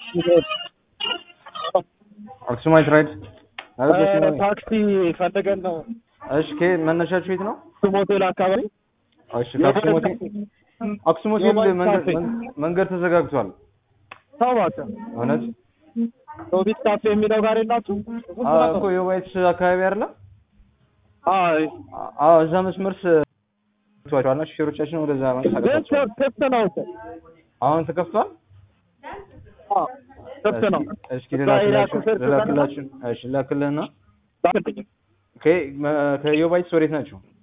አክሱማይት ራይድ ታክሲ ፈልገን ነው። እሺ ከየት መነሻችሁ የት ነው? አክሱም ሆቴል አካባቢ እሺ ከአክሱም ሆቴል አክሱም ሆቴል የባይት መንገድ ካፌ። መን- መንገድ ተዘጋግቷል። ሰው እባክህ እውነት ሮቢት ካፌ የሚለው ጋር የላችሁ? አዎ እኮ የዋይት አካባቢ አይደለ? አይ አዎ እዛ መስመር ቷቸዋልና ሹፌሮቻችን ወደዛ ግን መንቀሳቀሳቸው ክፍት ነው እኮ። አሁን ተከፍቷል። አዎ ክፍት ነው። እስኪ- እስኪ ልላክላችሁ ሹፌር ልላክላችሁ። እሺ ላክልህና ላክልኝ። ከ- መ- ከዮባይትስ ወዴት ናቸው?